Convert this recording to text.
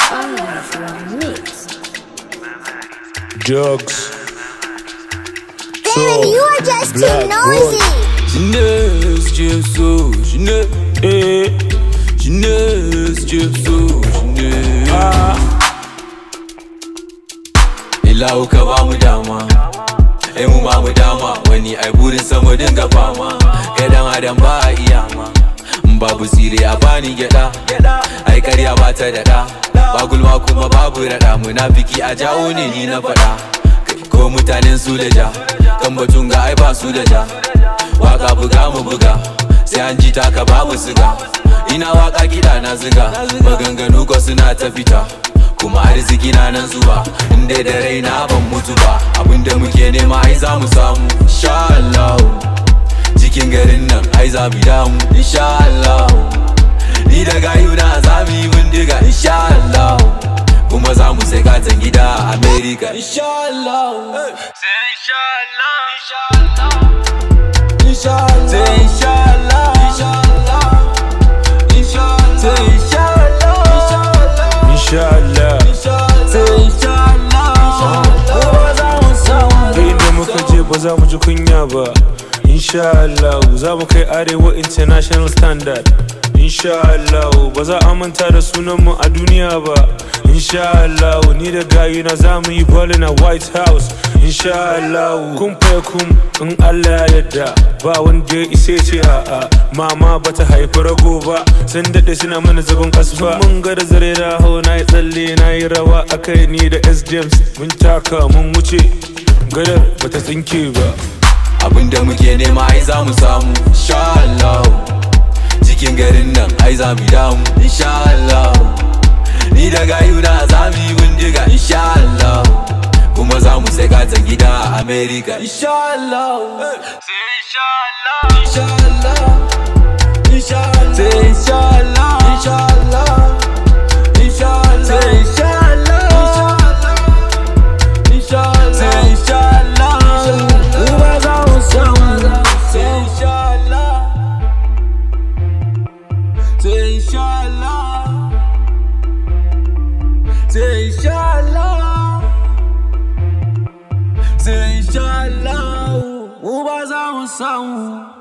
Drugs. Darren, you are just too Black noisy. Jeunesse, Dieu sous, jeunesse, eh. Jeunesse, Dieu sous, jeunesse. Ilahu ka ba mu dama, ai mu ba mu dama, wani ai burin sama dinga fama, kai dan adam ba a iya ma. In babu tsire a bani gyada, ai karya ba ta daɗa, ba gulma kuma babu raɗa, munafiki a jawo ne ni na faɗa. Kai ko mutanen su da ja, kan batun ga ai ba su da ja. waka buga mu buga sai an ji taka babu siga ina waka kiɗa na ziga maganganu ko suna ta fita kuma arziki na nan zuwa inda da raina ban mutu ba abinda muke nema ai za mu samu insha Allah cikin garin nan ai za mu damu insha Allah ni da gayu na za mu yi bindiga insha Allah kuma za mu sai katon gida a America insha Allah sai insha Allah insha Allah Inshallah, say inshallah, inshallah, inshallah, say inshallah, Inshallah. say inshallah, inshallah. inda muka je ba za mu ji kunya ba insha Allah za mu kai arewa international standard insha Allah ba za a manta da sunanmu a duniya ba insha Allah ni da gayuna za mu yi ballin a white house insha Allah kun faya kun in Allah ya yarda ba wanda ya isa ya ce a'a mama bata haifi rago ba sun daɗe suna mana zagon kasfa mun ga da zare raho na yi tsalle na yi rawa akai ni da S James mun taka mun wuce gadar bata tsinke ba Abinda muke nema ai za mu samu, insha Allah. Cikin garin nan ai za mu damu, insha Allah. Ni da gayuna za mu yi bindiga, insha Allah. Kuma za mu sai katon gida a America, insha Allah. Sai insha Allah, insha Allah, insha Allah. Sai insha Allah, insha Allah, insha Allah. Sai insha Allah, insha Allah. Say inshallah, uba za mu samu. Say inshallah, say inshallah, say inshallah, say inshallah, uba za mu samu.